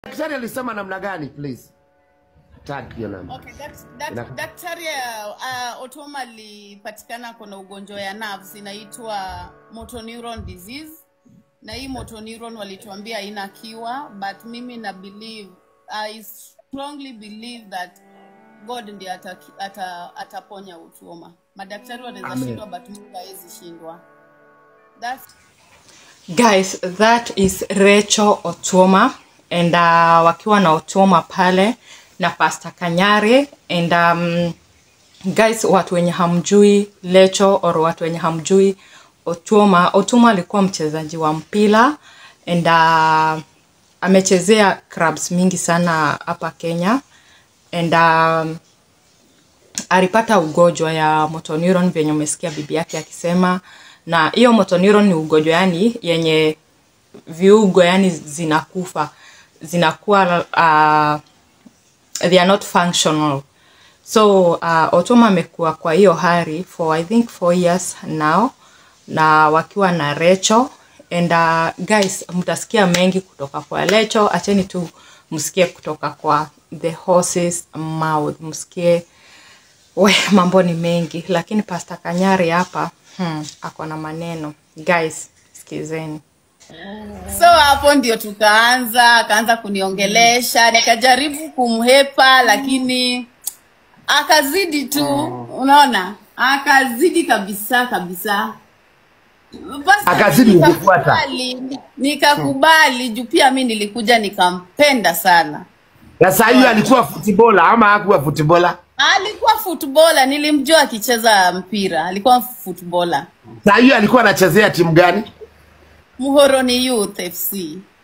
Daktari alisema namna gani please? Tag hiyo namba. Okay, dak- dak- Ina- daktari uh, Otoma alipatikana kuna ugonjwa ya nerves inaitwa motor neuron disease, na hii motor neuron walituambia haina kiwa, but mimi na believe I strongly believe that God ndiye ataki- ata, ataponya Otoma. Madaktari wanaweza Amen. shindwa, but Mungu hawezi shindwa. That's guys that is Rachel Otuoma and uh, wakiwa na Otuoma pale na Pastor Kanyare and um, guys watu wenye hamjui Lecho or watu wenye hamjui Otuoma Otuoma alikuwa mchezaji wa mpira and uh, amechezea clubs mingi sana hapa Kenya and um, alipata ugonjwa ya motor neuron venye umesikia bibi yake akisema na hiyo motor neuron ni ugonjwa yani yenye viungo yani zinakufa zinakuwa uh, they are not functional so uh, Otoma amekuwa kwa hiyo hali for I think four years now na wakiwa na Recho and uh, guys mtasikia mengi kutoka kwa Lecho acheni tu msikie kutoka kwa the horses mouth msikie we mambo ni mengi lakini Pastor Kanyari hapa hmm, ako na maneno guys sikizeni so hapo ndio tukaanza akaanza kuniongelesha nikajaribu kumhepa lakini akazidi tu unaona akazidi kabisa kabisa Basi Akazidi kukufuata. nikakubali, nikakubali juu pia mi nilikuja nikampenda sana Na saa hiyo alikuwa footballer ama hakuwa footballer? alikuwa footballer nilimjua akicheza mpira alikuwa footballer Saa hiyo alikuwa anachezea timu gani? muhoroni youth fc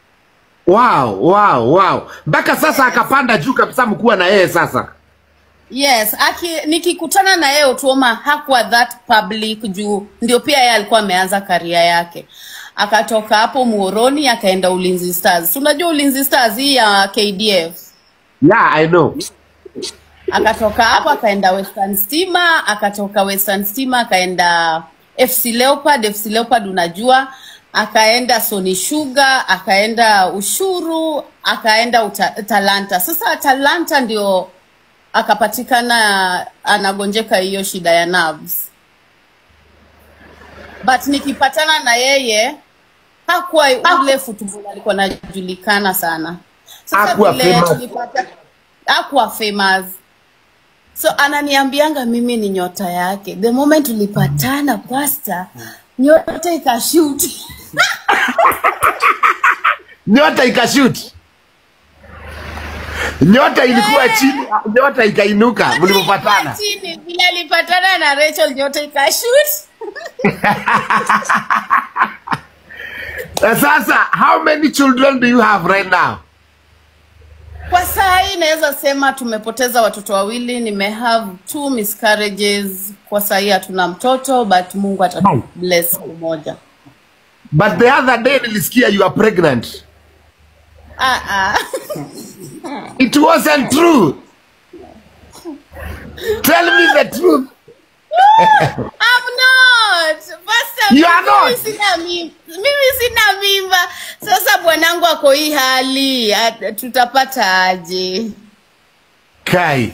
Wow, wow, wow. Mpaka sasa akapanda juu kabisa mkuwa na yeye sasa. Yes, aki, nikikutana na yeye Otuoma hakuwa that public juu ndio pia yeye alikuwa ameanza karia yake. Akatoka hapo Muhoroni akaenda Ulinzi Stars. Si Unajua Ulinzi Stars hii ya KDF. Yeah, I know. Akatoka hapo akaenda Western Stima, akatoka Western Stima akaenda FC Leopard, FC Leopard unajua, akaenda Sony Sugar, akaenda Ushuru, akaenda uta, Talanta. Sasa Talanta ndio akapatikana anagonjeka hiyo shida ya nerves. But nikipatana na yeye hakuwa ule football alikuwa anajulikana sana. Sasa Hakuwa vile famous. tulipata hakuwa famous. So ananiambianga mimi ni nyota yake. The moment tulipatana pasta, nyota ikashoot. Nyota ikashoot. Nyota ilikuwa chini, nyota ikainuka mlipopatana. Chini vile alipatana na Rachel nyota ikashoot. Na sasa how many children do you have right now? Kwa saa hii naweza sema tumepoteza watoto wawili, nime have two miscarriages. Kwa saa hii hatuna mtoto but Mungu atabless siku moja. But the other day nilisikia you are pregnant. Ah, ah. It wasn't true. Tell me the truth. I'm not. Pastor, You are mimi not. Sina mimba. Mimi sina mimba. Sasa bwanangu ako hii hali, at- tutapata aje? Kai.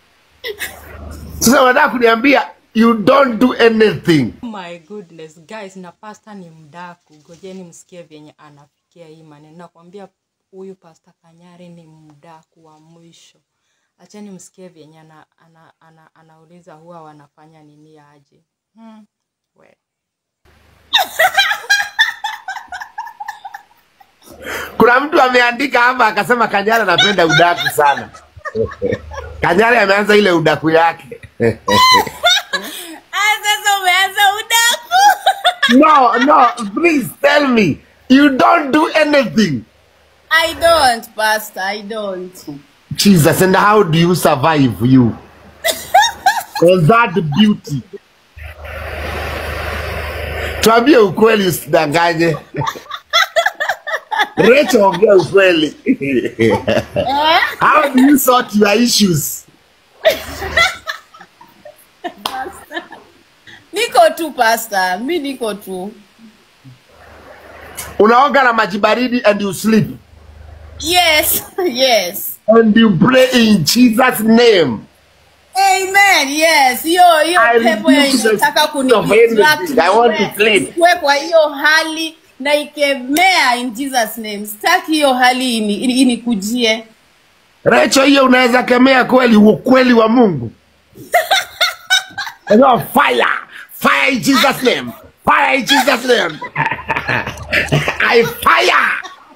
Sasa unataka kuniambia you don't do anything. my goodness guys na pasta ni mdaku gojeni msikie vyenye anafikia hii maneno nakwambia huyu pasta kanyari ni mdaku wa mwisho acheni msikie vyenye ana, ana, ana, anauliza huwa wanafanya nini aje hmm. we. Kuna mtu ameandika hapa akasema Kanyara anapenda udaku sana. Kanyara ameanza ile udaku yake. Ah, sasa umeanza udaku. No, no, please tell me. You don't do anything. I don't, Pastor. I don't. Jesus, and how do you survive you? All that beauty. Tuambie ukweli usidanganye. Rachel, ongea ukweli. How do you sort your issues? Niko tu Pastor. Mi niko tu. Unaoga na maji baridi and you sleep. Yes, yes. and you pray in Jesus' name. Amen. Yes. Hiyo hiyo I pepo ya rebuke the inataka spirit of kunidistract anything. I want to nikuwe- clean. nikuwe kwa hiyo hali na ikemea in Jesus name. Sitaki hiyo hali ini- ini- inikujie. Recho, hiyo unaweza kemea kweli ukweli wa Mungu. No, fire, fire in Jesus' name, fire in Jesus' name. I fire.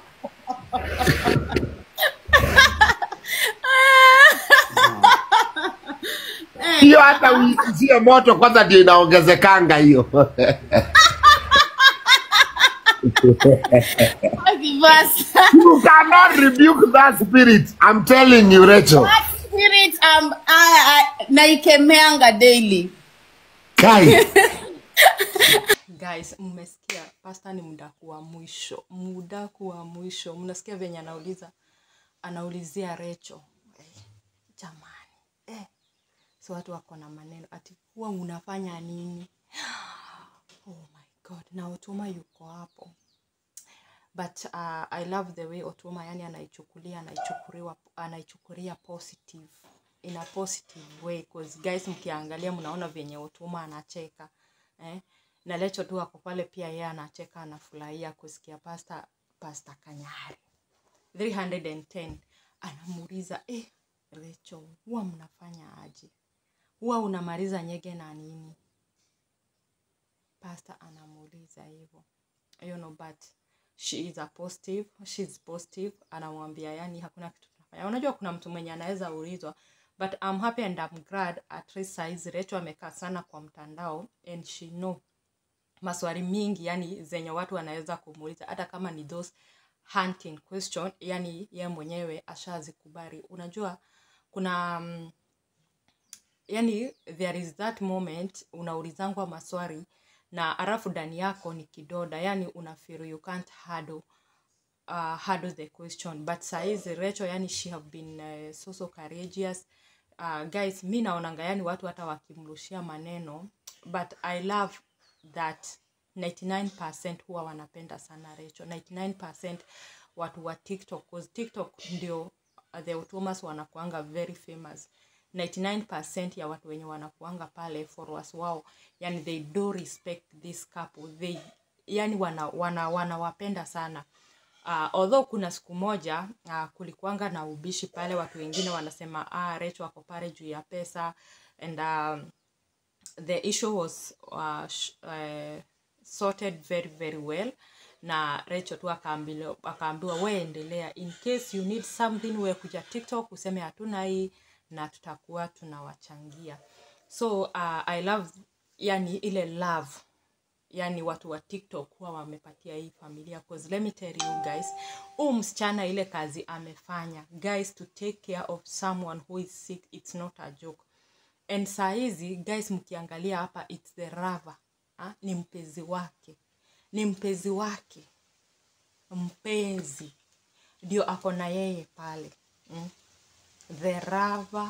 Hiyo hata uizie moto kwanza ndio inaongezekanga hiyo. Akivasa. You cannot rebuke that spirit. I'm telling you, Rachel. That spirit um, I, I, naikemeanga daily. Kai. guys mmesikia pasta ni mdaku wa mwisho mdaku wa mwisho mnasikia venye anauliza anaulizia recho eh, jamani eh. so watu wako na maneno ati huwa unafanya nini oh my god na otuma yuko hapo but uh, i love the way otuma yani anaichukulia anaichukuliwa anaichukulia positive in a positive way cause guys mkiangalia mnaona venye otuma anacheka eh? na lecho tu ako pale pia yeye anacheka anafurahia kusikia pasta pasta kanyari 310 anamuuliza eh, Recho, huwa mnafanya aje? Huwa unamaliza nyege na nini? Pastor anamuuliza hivyo, you know, but she is a positive, she is positive. Anamwambia yani hakuna kitu tunafanya. Unajua kuna mtu mwenye anaweza ulizwa, but I'm happy and I'm glad at least saizi Recho amekaa sana kwa mtandao and she know maswali mingi yani zenye watu wanaweza kumuuliza hata kama ni those hunting question yani ye mwenyewe ashazikubali unajua kuna um, yani there is that moment unaulizangwa maswali na alafu ndani yako ni kidoda yani una feel you can't handle uh, handle the question but saizi Rachel yani she have been uh, so so courageous uh, guys mi naonanga yani watu hata wakimrushia maneno but I love that 99% huwa wanapenda sana Rachel 99% watu wa TikTok cause TikTok ndio uh, the Otumas wanakuanga very famous 99% ya watu wenye wanakuanga pale followers wao yani they do respect this couple they yani wana, wana, wanawapenda sana uh, although kuna siku moja uh, kulikuanga na ubishi pale watu wengine wanasema ah, Rachel ako pale juu ya pesa and um, the issue was uh, sh- uh, sorted very very well na Rachel tu akaambiwa akaambiwa we endelea in case you need something we kuja TikTok useme hatuna hii na tutakuwa tunawachangia so uh, I love yani ile love yani watu wa tiktok huwa wamepatia hii familia cause let me tell you guys huu msichana ile kazi amefanya guys to take care of someone who is sick it's not a joke and saa hizi guys mkiangalia hapa it's the rava ha? ni mpenzi wake ni mpenzi wake mpenzi ndio ako na yeye pale mm? the rava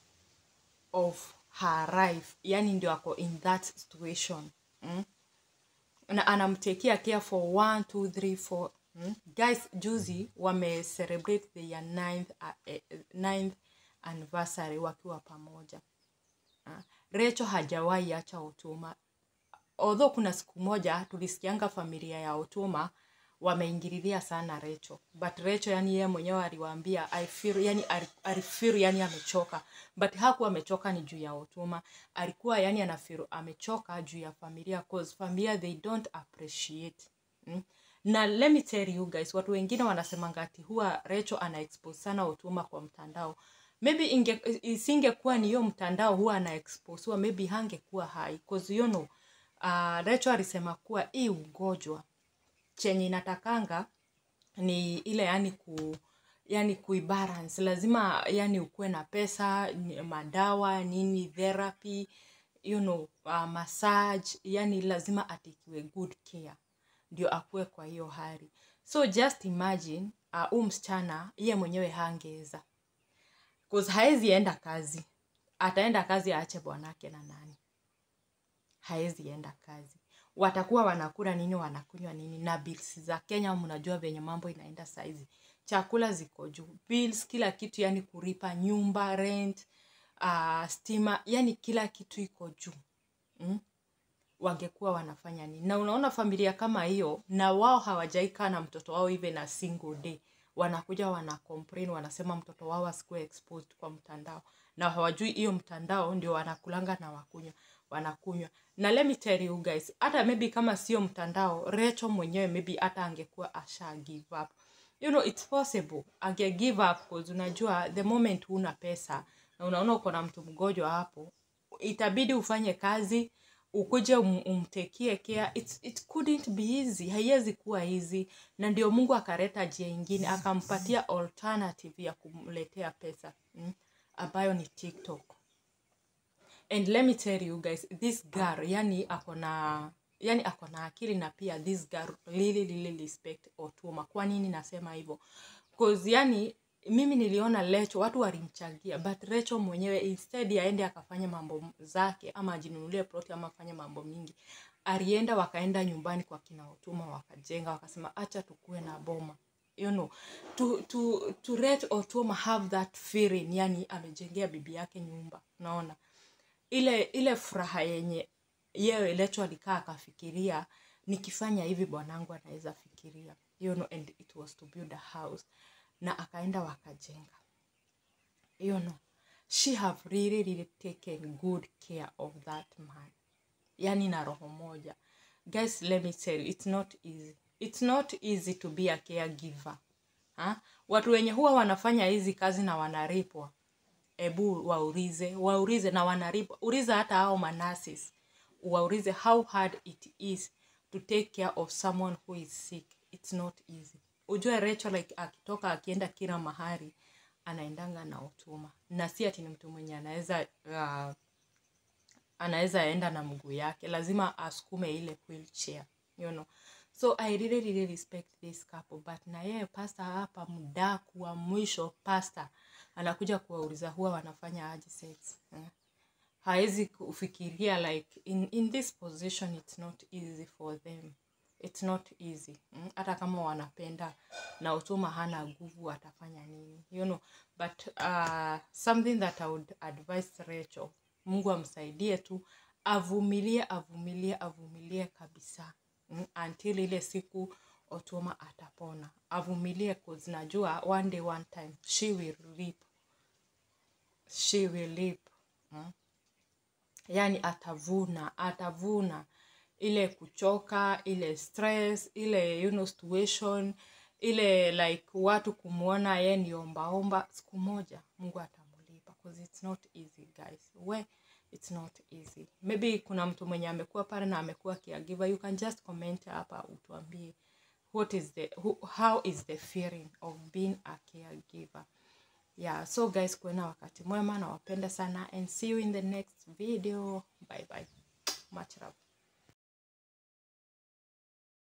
of her life yani ndio ako in that situation mm? na anamtekea care for one, two, three, four. Hmm? Guys, juzi wame celebrate their ninth, uh, eh, ninth anniversary wakiwa pamoja. Ah, Rachel hajawahi acha Otuma. Although kuna siku moja tulisikianga familia ya Otuma wameingililia sana Rachel. But Rachel yani yeye mwenyewe aliwaambia I feel yani ali- alifeel yani amechoka. But hakuwa amechoka ni juu ya Otuma. Alikuwa yani anafeel amechoka juu ya familia cause familia they don't appreciate. Mm? Na let me tell you guys, watu wengine wanasemanga ati huwa Rachel ana expose sana Otuma kwa mtandao. Maybe inge, isingekuwa ni hiyo mtandao huwa ana expose, huwa maybe hangekuwa hai cause you know, uh, Rachel alisema kuwa hii ugonjwa chenye inatakanga ni ile yani ku yani kuibalance lazima yani ukuwe na pesa ni- madawa nini therapy you know uh, massage yani lazima atikiwe good care ndio akuwe kwa hiyo hali so just imagine uh, huu msichana ye mwenyewe hangeweza cause haezi enda kazi ataenda kazi aache bwanake na nani haezi enda kazi watakuwa wanakula nini wanakunywa nini na bills za kenya mnajua venye mambo inaenda saizi chakula ziko juu bills kila kitu yani kuripa nyumba rent uh, stima yani kila kitu iko juu mm? wangekuwa wanafanya nini na unaona familia kama hiyo na wao hawajaikaa na mtoto wao even a single day wanakuja wana complain wanasema mtoto wao asikuwe exposed kwa mtandao na hawajui hiyo mtandao ndio wanakulanga na wakunywa wanakunywa na let me tell you guys hata maybe kama sio mtandao recho mwenyewe maybe hata angekuwa asha give up you know it's possible ange give up cause unajua the moment huna pesa na unaona uko na mtu mgonjwa hapo itabidi ufanye kazi ukuje um, umtekie care it, it couldn't be easy haiwezi kuwa easy na ndio mungu akaleta njia ingine akampatia alternative ya kumletea pesa mm, ambayo ni tiktok and let me tell you guys this girl yani ako na yani ako na akili na pia this girl really, really respect Otuma. Kwa nini nasema hivyo? Cause yani mimi niliona Lecho watu walimchangia, but Lecho mwenyewe instead aende akafanya mambo zake ama ajinunulie ploti ama afanye mambo mingi, alienda wakaenda nyumbani kwa kina Otuma wakajenga, wakasema acha tukue na boma you know to to to let Otuma have that feeling, yani amejengea bibi yake nyumba, unaona ile ile furaha yenye yeye Lecho alikaa akafikiria nikifanya hivi bwanangu anaweza fikiria you know, and it was to build a house na akaenda wakajenga you know, she have really, really taken good care of that man yani na roho moja guys let me tell you it's not easy it's not easy to be a caregiver ha? watu wenye huwa wanafanya hizi kazi na wanaripwa ebu waulize waulize na wanaripwa uliza hata hao manasis waulize how hard it is to take care of someone who is sick it's not easy ujue Rachel like akitoka akienda kila mahali anaendanga na utuma na si ati ni mtu mwenye anaweza uh, anaweza enda na mguu yake lazima asukume ile wheelchair you know so i really, really respect this couple but na yeye pasta hapa mdaku wa mwisho pasta anakuja kuwauliza huwa wanafanya aje sex eh? hawezi kufikiria like in, in this position it's not easy for them it's not easy mm? hata kama wanapenda na utuma hana nguvu atafanya nini you know but uh, something that i would advise Rachel mungu amsaidie tu avumilie avumilie avumilie kabisa mm? until ile siku otuma atapona avumilie cause najua one day one time she will reap she will reap mm? yani atavuna atavuna ile kuchoka ile stress ile you know, situation ile like watu kumwona ye ni ombaomba siku moja mungu atamulipa cause it's not easy guys we it's not easy maybe kuna mtu mwenye amekuwa pale na amekuwa caregiver you can just comment hapa utuambie what is the who, how is the feeling of being a caregiver yeah so guys kuena wakati mwema nawapenda sana and see you in the next video bye bye much love